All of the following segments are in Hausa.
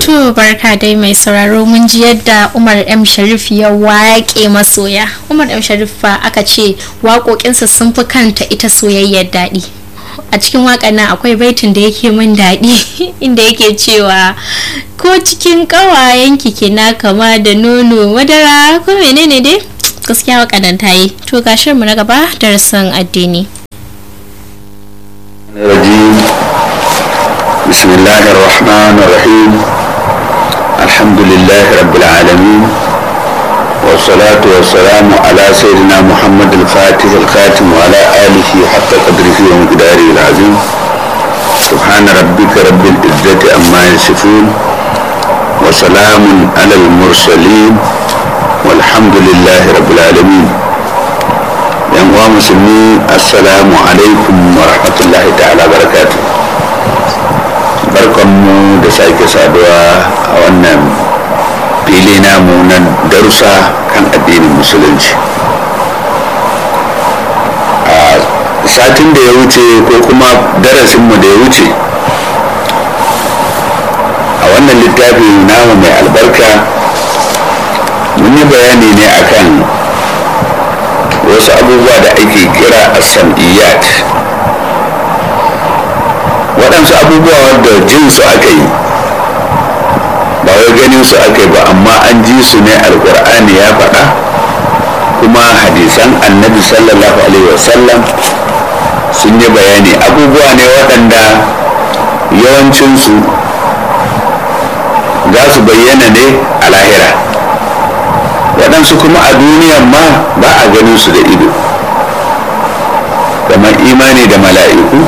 To barka dai mai sauraro mun ji yadda Umar M Sharif ya waƙe masoya. Umar M Sharif fa aka ce waƙoƙinsa sun fi kanta ita soyayyar daɗi. A cikin waƙar nan akwai baitin da yake min daɗi inda yake cewa ko cikin ƙawayen kina kama da nono madara ko menene dai gaskiya waƙar nan ta yi. To ga mu na gaba darasin addini. بسم الله الرحمن الرحيم الحمد لله رب العالمين والصلاة والسلام على سيدنا محمد الفاتح الخاتم وعلى آله حق قدره ومقداره العظيم سبحان ربك رب العزة أما يصفون وسلام على المرسلين والحمد لله رب العالمين يا مسلمين السلام عليكم ورحمة الله تعالى وبركاته barkanmu da sake saduwa a wannan fili namu na darussa kan addinin musulunci a satin da ya wuce ko kuma darasinmu da ya wuce a wannan littafi namu mai albarka mun yi bayani ne akan wasu abubuwa da ake kira as-sam'iyyat waɗansu abubuwa wadda jin su aka yi ba wai ganin su aka yi ba amma an ji su ne alkur'ani ya faɗa kuma hadisan annabi sallallahu alaihi wasallam sun yi bayani abubuwa ne waɗanda yawancinsu za su bayyana ne a lahira waɗansu kuma a duniyan ma ba a ganin su da ido kamar imani da mala'iku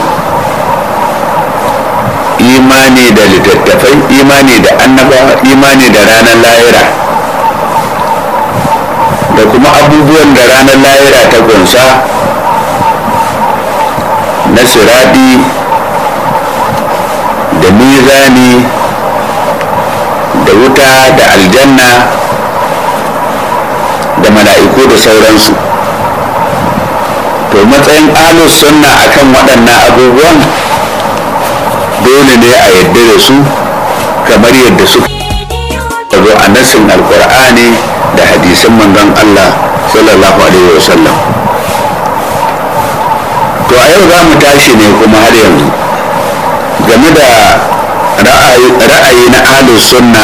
imani da littattafai imani da annabawa imani da ranar lahira da kuma abubuwan da ranar lahira ta kunsa na siradi da mizani da wuta da aljanna da mala'iku da sauransu to matsayin alus sunna akan waɗannan abubuwan dole ne a yadda da su kamar yadda su zo a nassin alkur'ani da hadisan manzon Allah sallallahu alaihi wasallam to a yau za mu tashi ne kuma har yanzu game da ra'ayi na ahlus sunna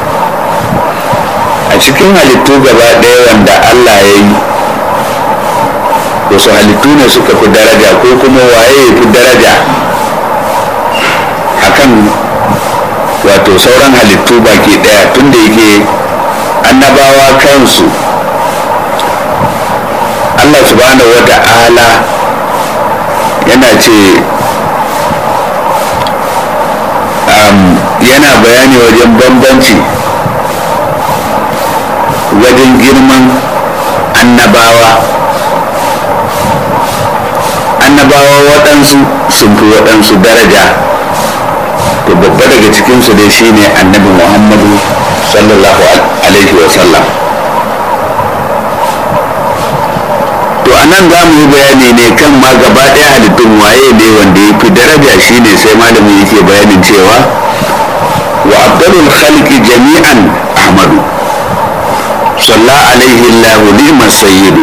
a cikin halittu gaba ɗaya wanda Allah ya yi wasu halittu ne suka fi daraja ko kuma waye ya fi daraja akan wato sauran halittu baki daya tunda yake annabawa kansu allah subhanahu wa ta'ala yana ce um, yana bayani wajen bambanci wajen girman annabawa annabawa waɗansu sun fi waɗansu daraja to babba daga cikinsu dai shine annabi muhammadu sallallahu alaihi wasallam to a nan za mu yi bayani ne kan ma gaba ɗaya halittun waye ne wanda ya fi daraja shine sai malamin yake bayanin cewa wa abdalul khalqi jami'an ahmadu salla alaihi allahu ni'mas sayyidu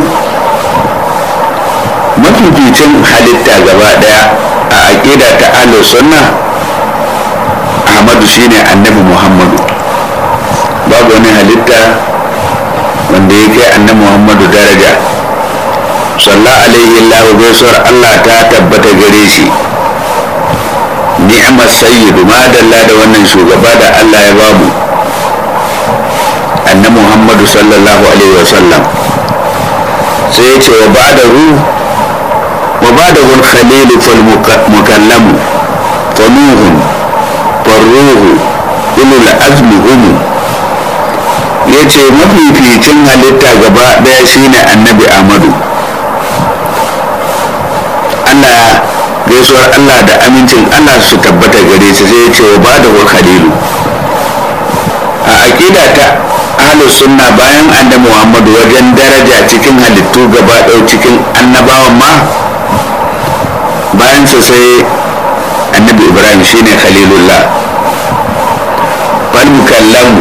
mafificin halitta gaba ɗaya a aƙida ta ahlus sunna ahmadu shine annabi muhammadu babu wani halitta wanda ya kai annabi muhammadu daraja salla alaihi allahu gaisuwar allah ta tabbata gare shi ni'mar sayyidu madalla da wannan shugaba da allah ya bamu annabi muhammadu sallallahu alaihi wasallam sai ya ce wa ba da ru wa ba da gun khalilu fal mukallamu fa nuhun farruhu ulul azmi humu ya ce mafificin halitta gaba ɗaya shine annabi amadu allah gaisuwar allah da amincin allah su tabbata gare shi sai ya ce wa ba da khalilu a aƙida ta ahlus sunna bayan annabi muhammadu wajen daraja cikin halittu gaba ɗaya cikin annabawan ma bayan sa sai annabi ibrahim shine khalilullah fal mukallamu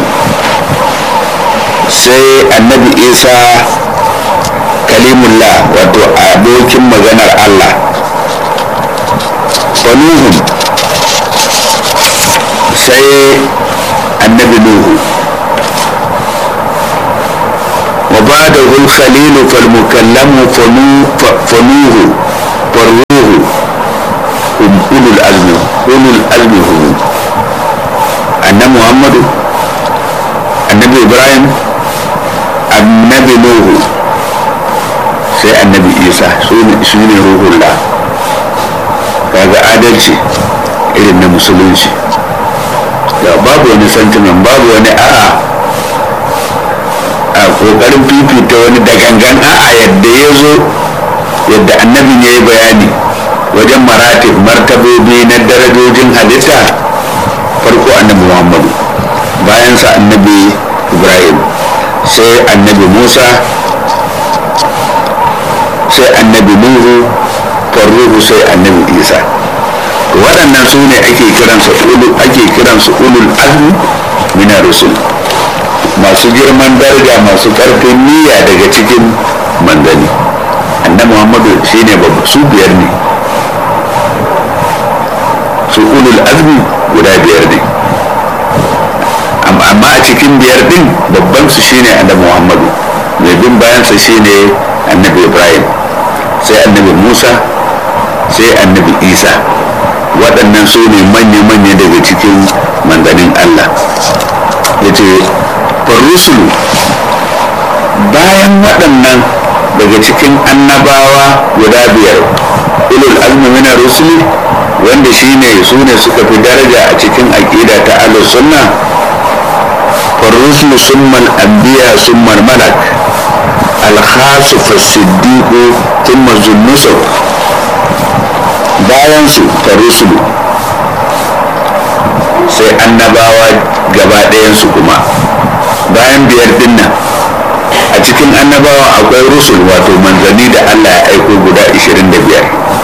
sai annabi isa kalimullah wato abokin maganar allah fanuhun sai annabi nuhu wa ba da khalilu fal mukallamu fanuhu farruhu ulul azmi ulul azmi hum annabi muhammadu annabi ibrahim annabi nuhu sai annabi isa su ne ruhullah kaga adalci irin na musulunci da babu wani sentiment babu wani a'a a kokarin fifita wani da gangan a'a yadda ya zo yadda annabin ya yi bayani wajen maratib martabobi na darajojin halitta farko annabi muhammadu bayansa annabi ibrahim sai annabi musa sai annabi nuhu farruhu sai annabi isa waɗannan su ne ake kiransu ake kiransu ulul azmi mina rusul masu girman daraja masu ƙarfin niyya daga cikin manzanni annabi muhammadu shine babu su biyar ne su ulul azmi guda biyar ne amma a cikin biyar din babban su shine annabi muhammadu mai bin bayansa shine annabi ibrahim sai annabi musa sai annabi isa waɗannan su ne manya-manya daga cikin manzanin allah ya ce farusulu bayan waɗannan daga cikin annabawa guda biyar ulul azmi mina rusuli wanda shine su ne suka fi daraja a cikin aƙida ta ahlus sunna farusulu summal anbiya summal malak alkhasu fasiddiqu thumma zunnusuk bayan su farusulu sai annabawa gaba ɗayansu kuma bayan biyar dinnan a cikin annabawa akwai rusul wato manzanni da allah ya aiko guda 25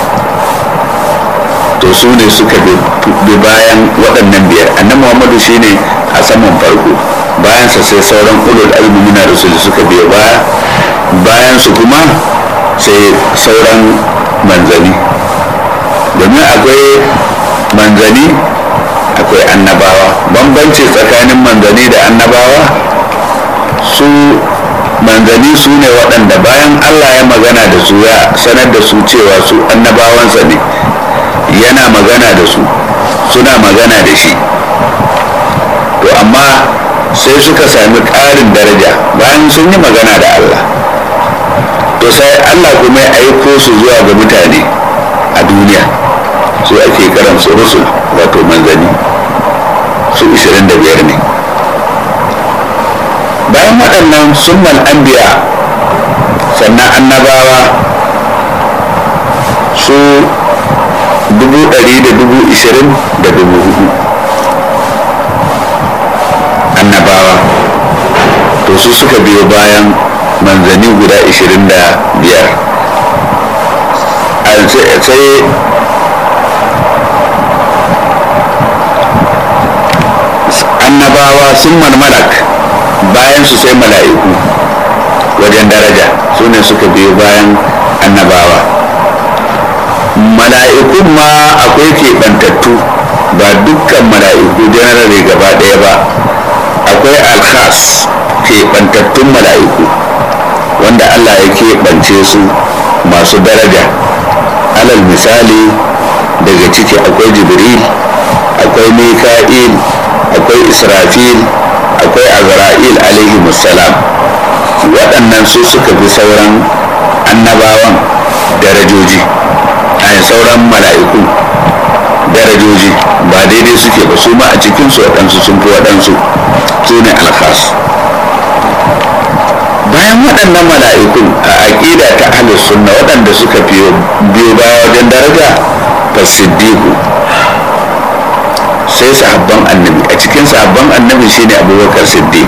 to su ne suka bi bayan waɗannan biyar annan muhammadu shine a saman farko bayansa sai sauran ulul azmi mina rusul suka biyo baya bayan su kuma sai sauran manzanni domin akwai manzanni akwai annabawa bambanci tsakanin manzanni da annabawa su manzanni su ne waɗanda bayan allah ya magana da su ya sanar da su cewa su annabawansa ne yana magana da su suna magana da shi to amma sai suka sami ƙarin daraja bayan sun yi magana da allah to sai allah kuma ya aiko su zuwa ga mutane a duniya su ake karansu rusul wato manzanni su 25 ne bayan waɗannan summan anbiya sannan annabawa su dubu ɗari da dubu ishirin da dubu hudu annabawa to su suka biyo bayan manzanni guda ishirin da biyar sai annabawa sun malak bayan su sai mala'iku wajen daraja su ne suka biyo bayan annabawa mala'ikun ma akwai keɓantattu ba dukkan mala'iku janarare gaba ɗaya ba akwai alkhas keɓantattun mala'iku wanda allah ya keɓance su masu daraja alal misali daga ciki akwai jibril akwai mika'il akwai israfil akwai azra'il alaihi musalam waɗannan su suka fi sauran annabawan darajoji a sauran mala'iku darajoji ba daidai suke ba su ma a cikinsu waɗansu sun fi waɗansu su ne alkhas bayan waɗannan mala'ikun a aƙida ta ahlus sunna waɗanda suka biyo baya wajen daraja fasiddiqu sai sahabban annabi a cikin sahabban annabi shine abubakar siddiq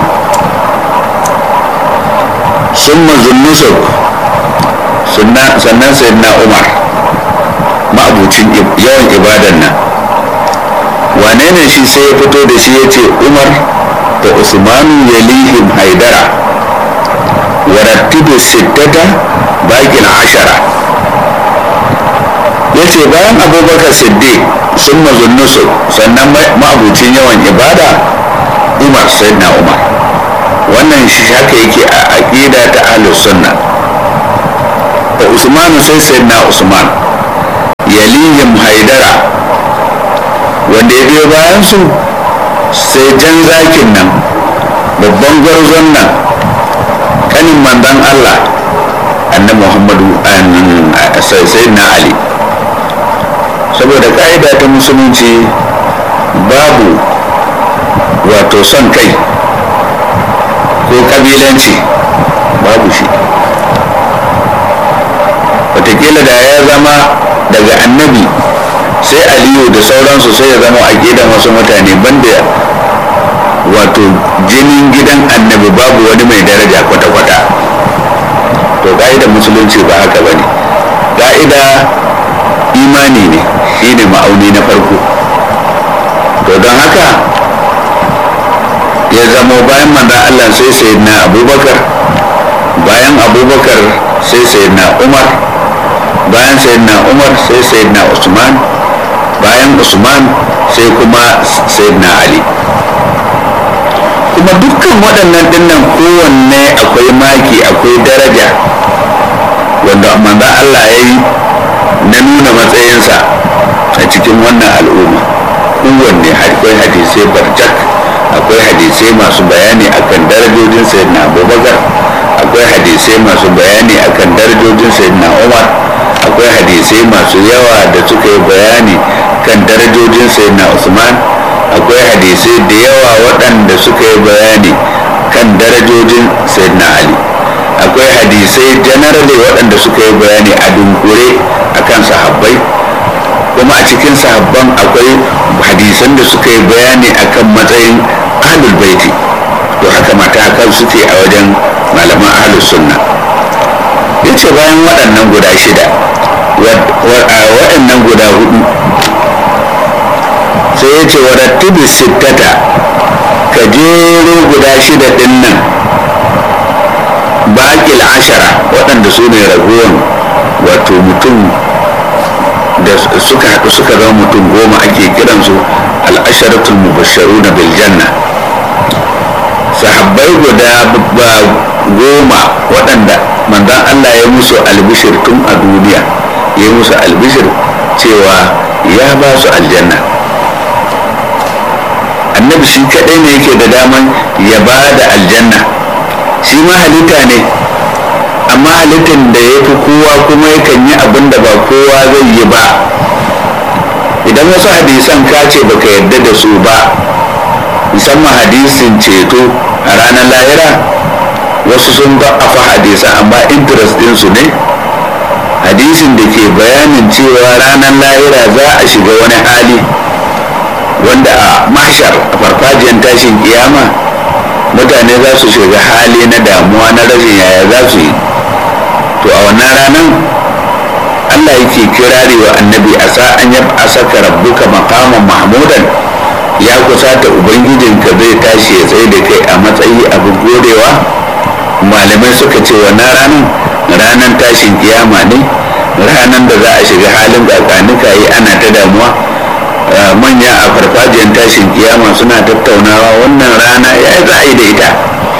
summa zunnusuk sannan sayyidina umar ma'abucin yawan ibadan nan wane ne shi sai ya fito da shi ya ce umar da usmanu yalihim haidara warattibu sittata baƙin ashara ya ce bayan abubakar siddiq sun mazunnusu sannan ma'abucin yawan ibada umar na umar wannan shi haka yake a aƙida ta ahlus sunna da usmanu sai na usman yalihim haidara wanda ya biyo bayan su sai jan zakin nan babban gwarzon nan kanin mandan allah annabi muhammadu sai na ali saboda ka'ida ta musulunci babu wato son kai ko kabilanci babu shi watakila da ya zama daga annabi sai aliyu da sauransu sai ya zama a gidan wasu mutane banda wato jinin gidan annabi babu wani mai daraja kwata-kwata to ka'idar musulunci ba haka ba ne ka'ida imani ne shi ne ma'auni na farko to don haka ya zama bayan manzan allah sai sayyidina abubakar bayan abubakar sai sayyidina umar bayan sayyidina umar sai sayyidina usman bayan usman sai kuma sayyidina ali kuma dukkan waɗannan dinnan kowanne akwai maki akwai daraja wanda manzan allah ya yi na nuna matsayinsa a cikin wannan al'umma kowanne akwai hadisai barjak akwai hadisai masu bayani akan darajojin sayyidina abubakar akwai hadisai masu bayani akan darajojin sayyidina umar akwai hadisai masu yawa da suka yi bayani kan darajojin sayyidina usman akwai hadisai da yawa waɗanda suka yi bayani kan darajojin sayyidina ali akwai hadisai generally waɗanda suka yi bayani a dunkure akan sahabbai kuma a cikin sahabban akwai hadisan da suka yi bayani akan matsayin ahlul baiti to haka matakan suke a wajen malaman ahlus sunna yace bayan waɗannan guda shida waɗannan guda hudu sai ya ce warattibi sittata ka jero guda shida ɗin nan baƙil ashara waɗanda su ne ragowar wato mutum da suka haɗu suka zama mutum goma ake kiransu al'asharatul mubasharu na biljanna sahabbai guda goma waɗanda manzan Allah ya musu albishir tun a duniya ya musu albishir cewa ya ba su aljanna annabi shi kaɗai ne yake da daman ya ba da aljanna shi ma halitta ne amma halittar da ya fi kowa kuma yakan yi abin da ba kowa zai yi ba idan wasu hadisan ka ce baka yarda da su ba musamman hadisin ceto a ranar lahira wasu sun ba a fa hadisan amma interest ɗinsu ne hadisin da ke bayanin cewa ranar lahira za a shiga wani hali wanda a mashar a farfajiyar tashin kiyama mutane za su shiga hali na damuwa na rashin yaya za su yi to a wannan ranar allah yake kirari wa annabi a sa'an ya a saka rabbuka makaman mahmudan ya kusata ubangijinka zai tashi ya tsaye da kai a matsayi abin godewa malamai suka ce wannan ranar ranar tashin kiyama ne ranar da za a shiga halin kakanika yi ana ta damuwa manya a farfajiyar tashin kiyama suna tattaunawa wannan rana ya za a yi da ita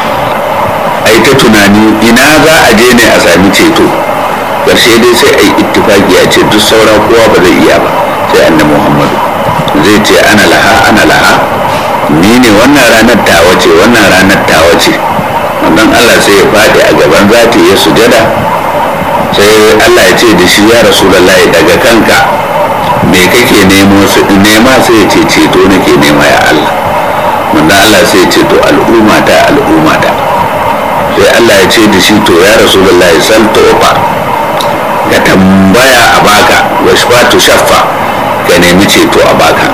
a yi ta tunani ina za a je ne a sami ceto ƙarshe dai sai a yi ittifaki a ce duk sauran kowa ba zai iya ba sai annabi muhammadu zai ce ana laha ana laha ni ne wannan ranar tawa ce wannan ranar tawa ce wannan allah sai ya faɗi a gaban zati ya sujada sai allah ya ce da shi ya rasulullahi daga kanka me kake nemo su nema sai ya ce ceto nake nema ya allah wannan allah sai ya ce to al'umma ta al'umma ta sai allah ya ce da shi to ya rasulullahi sal tofa ka tambaya a baka washfatu shaffa ka nemi ceto a baka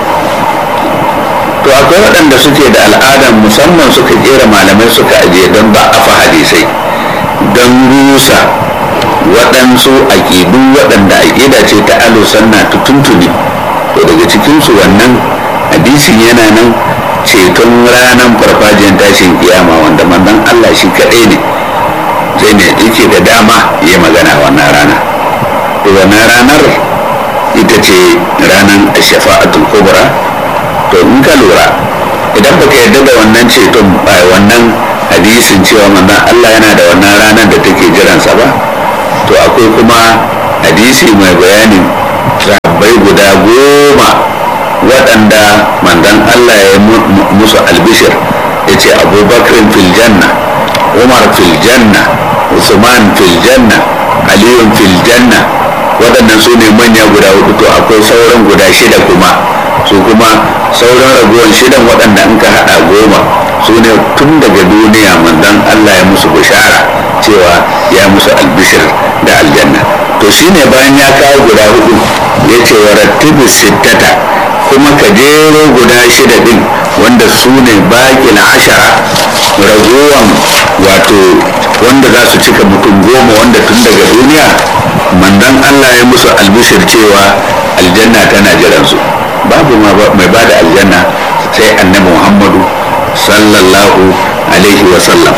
to akwai waɗanda suke da al'adar musamman suka kera malamai suka ajiye don ba afa hadisai don rusa waɗansu aƙidu waɗanda aƙida ce ta alusanna ta tuntuni to daga cikinsu wannan hadisin yana nan ceton ranar farfajiyar tashin kiyama wanda manzon Allah shi kaɗai ne sai ne yake da dama ya magana wannan rana to wannan ranar ita ce ranar shafa'atul kubra to in ka lura idan baka yarda da wannan ceton wannan hadisin cewa manzon Allah yana da wannan ranar da take jiransa ba to akwai kuma hadisi mai bayanin sahabbai guda goma waɗanda manzon Allah ya musu albishir ya ce abubakar fil janna umar fil janna usman fil janna aliyun fil janna waɗannan su ne manya guda hudu to akwai sauran guda shida kuma su kuma sauran ragowar shidan waɗanda in ka haɗa goma su ne tun daga duniya manzon Allah ya musu bishara cewa ya musu albishir da aljanna to shine bayan ya kawo guda hudu ya ce wa rattibu sittata kuma ka jero guda shida din wanda su ne bakin ashara ragowan wato wanda za su cika mutum goma wanda tun daga duniya manzon Allah ya musu albishir cewa aljanna tana jiransu babu mai ba da aljanna sai annabi muhammadu sallallahu alaihi wasallam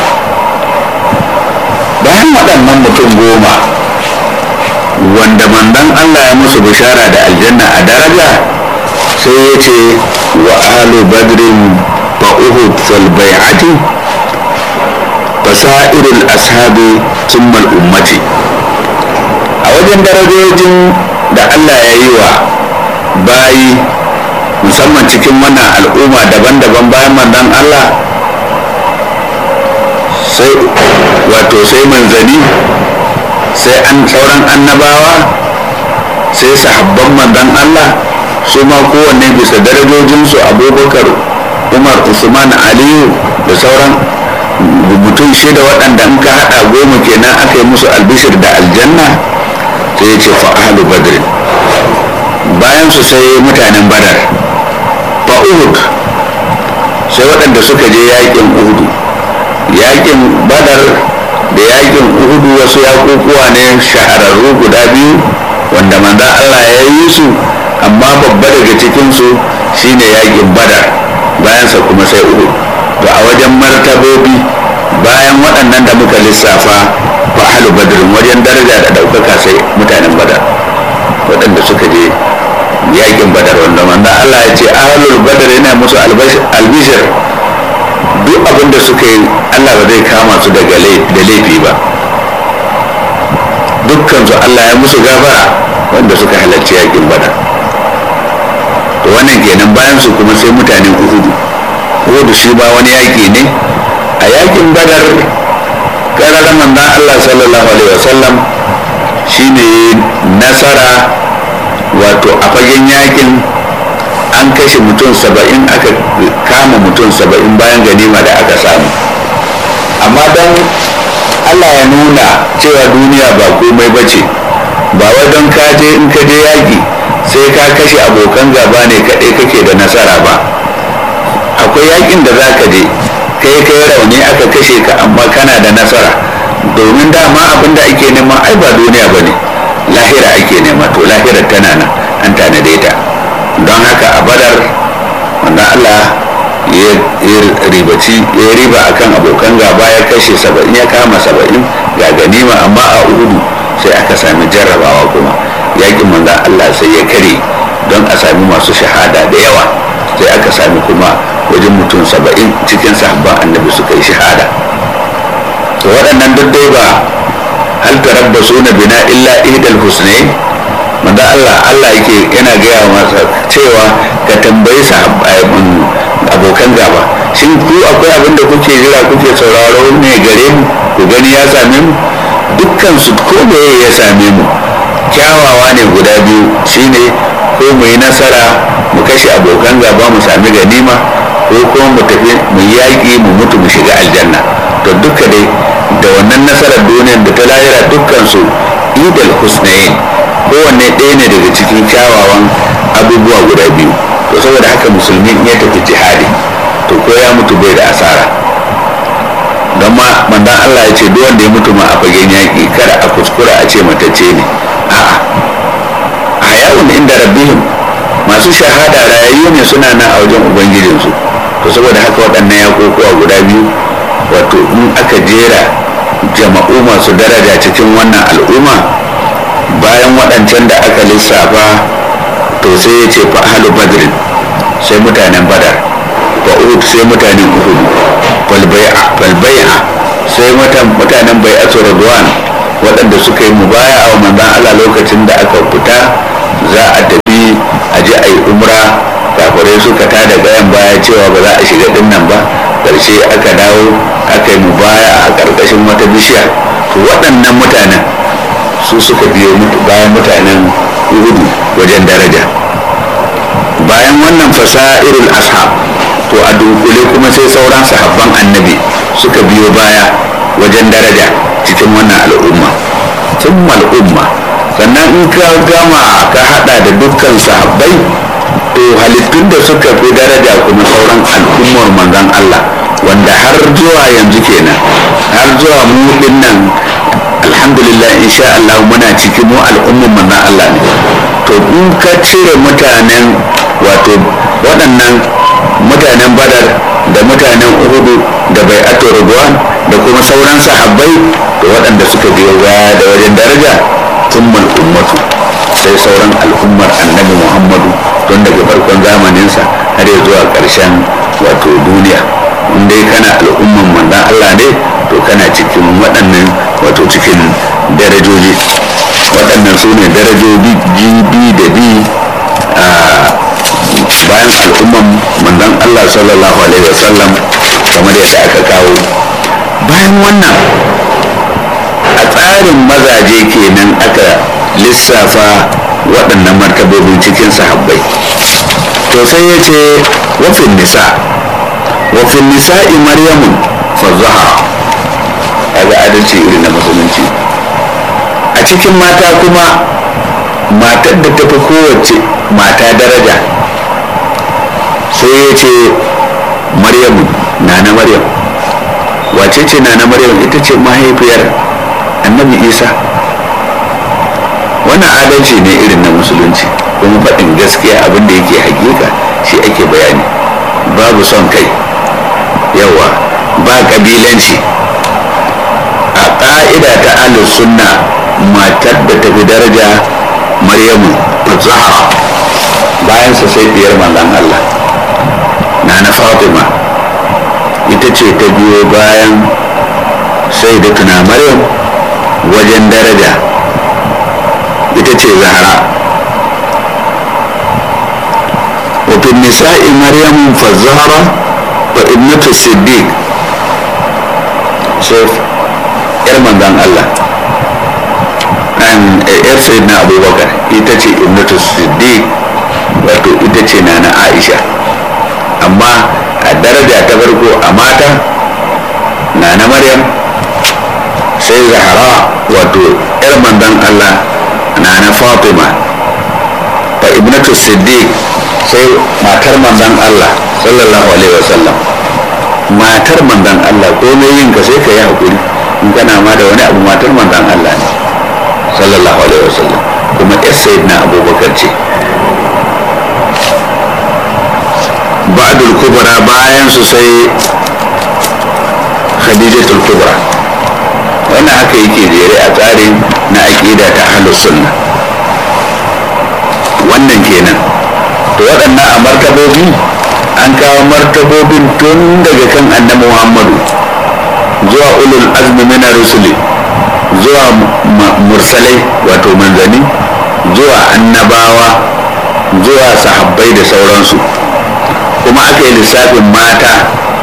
bayan waɗannan mutum goma wanda mandan allah ya musu bishara da aljanna a daraja sai ya ce wa alu badrin fa uhud fal bai'ati fasairul ashabi summal ummati a wajen darajojin da allah ya yi wa bayi musamman cikin wannan al'umma daban-daban bayan mandan Allah sai wato sai manzani sai an sauran annabawa sai sahabban mandan Allah su ma kowanne bisa darajojinsu abubakar umar usman aliyu da sauran mutum shida waɗanda in ka haɗa goma kenan aka yi musu albishir da aljanna sai ya ce fa'alu badrin bayan su sai mutanen badar fa uhud sai waɗanda suka je yakin uhudu yakin badar da yakin uhudu wasu yakukuwa ne shahararru guda biyu wanda manzan allah ya yi su amma babba daga cikinsu shine yakin badar bayansa kuma sai uhud to a wajen martabobi bayan waɗannan da muka lissafa fa halu badrin wajen daraja da ɗaukaka sai mutanen badar waɗanda suka je yakin badar wanda wanda Allah ya ce ahlul badar yana musu albishir duk abin da suka yi Allah ba zai kama su daga da laifi ba dukkansu Allah ya musu gafara wanda suka halarci yakin badar to wannan kenan bayan su kuma sai mutanen uhudu uhudu shi ba wani yaki ne a yakin badar karar manzon Allah sallallahu alaihi wasallam shine nasara wato a fagen yakin an kashe mutum saba'in aka kama mutum saba'in bayan ganima da aka samu amma don allah ya nuna cewa duniya ba komai ba ce ba wai don ka je in ka je yaƙi sai ka kashe abokan gaba ne kaɗai kake da nasara ba akwai yaƙin da za ka je kai kai rauni aka kashe ka amma kana da nasara domin dama abin da ake nema ai ba duniya ba ne lahira ake nema to lahirar tana nan an tanade ta don haka a badar wanda allah ya ribaci ya riba akan abokan gaba ya kashe saba'in ya kama saba'in ga ganima amma a uhudu sai aka sami jarrabawa kuma yakin manzan allah sai ya kare don a sami masu shahada da yawa sai aka sami kuma wajen mutum saba'in cikin sahabban annabi suka yi shahada to waɗannan duk dai ba hal tarabbasu na bina illa ihdal husnayn manzo Allah Allah yake yana gaya masa cewa ka tambayi abokan gaba shin ku akwai abin da kuke jira kuke sauraro ne gare mu ku gani ya same mu dukkan su ko me ya same mu kyawawa ne guda biyu shine ko mu yi nasara mu kashe abokan gaba mu sami ganima ko kuma mu tafi mu yaƙi mu mutu mu shiga aljanna to duka dai da wannan nasarar duniyar da ta lahira dukkan su idal husnayin kowanne ɗaya ne daga cikin kyawawan abubuwa guda biyu to saboda haka musulmi ya tafi jihadi to ko ya mutu bai da asara don ma mandan Allah ya ce duk wanda ya mutu ma a fagen yaƙi kada a kuskura a ce matacce ne a'a a yawon inda rabbihim masu shahada rayayyu ne suna nan a wajen ubangijinsu to saboda haka waɗannan yakokuwa guda biyu wato in aka jera jama'u masu daraja cikin wannan al'umma bayan waɗancan da aka lissafa to sai ya ce fa ahlu badrin sai mutanen badar fa uhud sai mutanen uhud fal bai'a sai mutanen bai'atu radwan waɗanda suka yi mubaya a manzan Allah lokacin da aka fita za a tafi a je a yi umra kafirai suka tada gayan baya cewa ba za a shiga dinnan ba ƙarshe aka dawo aka yi mubaya a ƙarƙashin wata bishiya to waɗannan mutanen su suka biyo bayan mutanen uhudu wajen daraja bayan wannan fasa'irul ashab to a dunkule kuma sai sauran sahabban annabi suka biyo baya wajen daraja cikin wannan al'umma sun al'umma sannan in ka gama ka hada da dukkan sahabbai to halittun da suka fi daraja kuma sauran al'ummar manzon Allah wanda har zuwa yanzu kenan har zuwa mu nan alhamdulillah insha Allah muna cikin mu al'ummar manzon Allah ne to in ka cire mutanen wato waɗannan mutanen badar da mutanen uhudu da bai ato da kuma sauran sahabbai da waɗanda suka biyo baya da wajen daraja sun ummatu sai sauran al'ummar annabi muhammadu tun daga farkon zamaninsa har ya zuwa ƙarshen wato duniya in dai kana al'umman manzan allah ne to kana cikin waɗannan wato cikin darajoji waɗannan su ne darajoji gb da b bayan al'umman manzon Allah sallallahu alaihi wasallam kamar yadda aka kawo bayan wannan a tsarin mazaje kenan aka lissafa waɗannan martabobin cikin sahabbai to sai ya ce wafin nisa wafin nisa'i maryamun fazaha kaga adalci irin na musulunci a cikin mata kuma matar da ta fi kowace mata daraja sai ya ce maryamu na na maryam wace ce na na maryam ita ce mahaifiyar annabi isa wannan adalci ne irin na musulunci kuma faɗin gaskiya abin da yake hakika shi ake bayani babu son kai yawa ba ƙabilanci a ƙa'ida ta ahlus sunna matar da tafi daraja maryamu zahra bayan sa sai biyar manzon Allah na na fatima ita ce ta biyo bayan sai da tuna maryam wajen daraja ita ce zahra wafin nisa'i maryamun fa zahra wa ibnatu siddiq sai yar manzon Allah yar sayyidina abubakar ita ce ibnatu siddiq wato ita ce na na aisha amma a daraja ta farko a mata na na maryam sai zahara wato yar manzon allah na na fatima fa ibnatu siddiq sai matar manzon allah sallallahu alaihi wasallam matar manzon allah komai yin ka sai ka yi hakuri in kana ma da wani abu matar manzon allah ne sallallahu alaihi wasallam kuma yar sayyidina abubakar ce ba'dul kubra bayan su sai khadijatul kubra wannan haka yake jere a tsarin na aqida ta ahlus sunna wannan kenan to waɗannan a martabobi an kawo martabobin tun daga kan annabi muhammadu zuwa ulul azmi min rusuli zuwa mursalai wato manzani zuwa annabawa zuwa sahabbai da sauransu kuma aka yi lissafin mata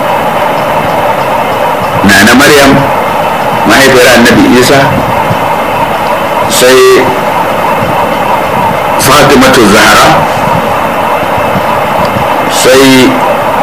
na na maryam mahaifiyar annabi isa sai fatimatu zahra sai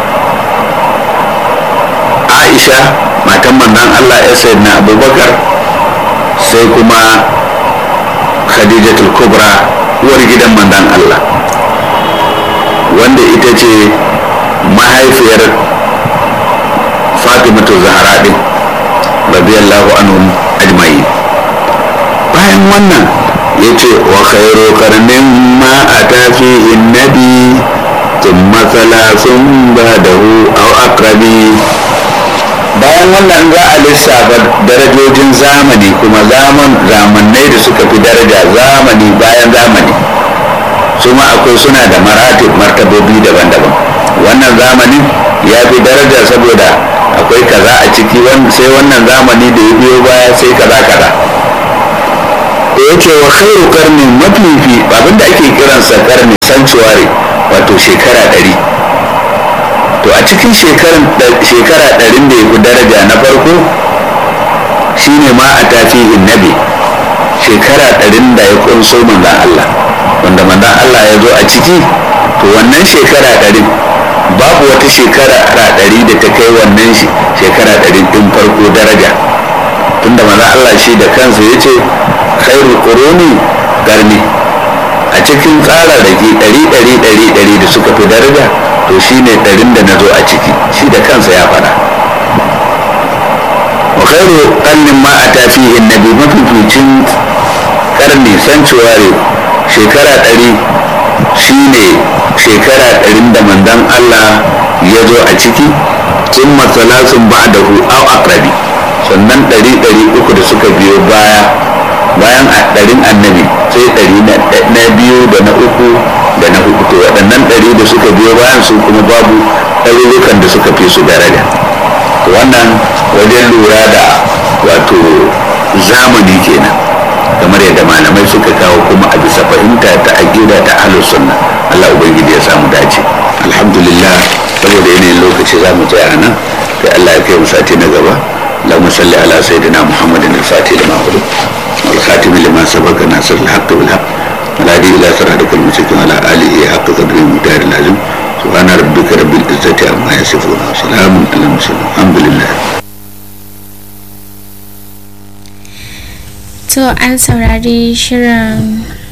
aisha matan manzan allah ya sayi na abubakar sai kuma khadijatul kubra uwar gidan manzan allah wanda ita ce mahaifiyar fatimatu zahra din radiyallahu anhum ajma'in bayan wannan ya ce wa khairu karnin ma a tafi nabi ثم ثلاث بعده أو أقربي bayan wannan za a lissafa darajojin zamani kuma zaman zamannai da suka fi daraja zamani bayan zamani su ma akwai suna da maratib martabobi daban-daban wannan zamanin ya fi daraja saboda akwai kaza a ciki sai wannan zamani da ya biyo baya sai kaza kaza da ya ce wa khairu karnin mafifi abinda ake kiransa karni sanctuary wato shekara ɗari to a cikin shekara ɗarin da ya fi daraja na farko shine ma a tafihin nabi shekara ɗarin da ya kunso manzan Allah wanda manzan Allah ya zo a ciki to wannan shekara ɗarin babu wata shekara ɗari da ta kai wannan shekara ɗarin ɗin farko daraja tunda manzan Allah shi da kansa ya ce khairu quruni garni a cikin tsara da ke ɗari ɗari ɗari ɗari da suka fi daraja to shi ne ɗarin da na zo a ciki shi da kansa ya faɗa wa khairu ƙarnin ma a tafihin nabi mafificin ƙarni sanctuary shekara ɗari shi ne shekara ɗarin da manzon Allah ya zo a ciki sun masalasun ba da hu au akrabi sannan ɗari ɗari uku da suka biyo baya bayan a ɗarin annabi sai ɗari na biyu da na uku da na hudu to waɗannan ɗari da suka biyo bayan su kuma babu ɗarurukan da suka fi su daraja wannan wajen lura da wato zamani kenan kamar yadda malamai suka kawo kuma a bisa fahimta ta aƙida ta ahlus sunna Allah ubangiji ya samu dace alhamdulillah saboda yanayin lokaci za mu tsaya nan sai Allah ya kai mu sati na gaba اللهم صل على سيدنا محمد الفاتح لما خلق والخاتم لما سبق ناصر الحق بالحق والهادي الى صراطك المستقيم وعلى اله حق قدره المقدار العظيم سبحان ربك رب العزه عما يصفون وسلام على المرسلين الحمد لله to an saurari shirin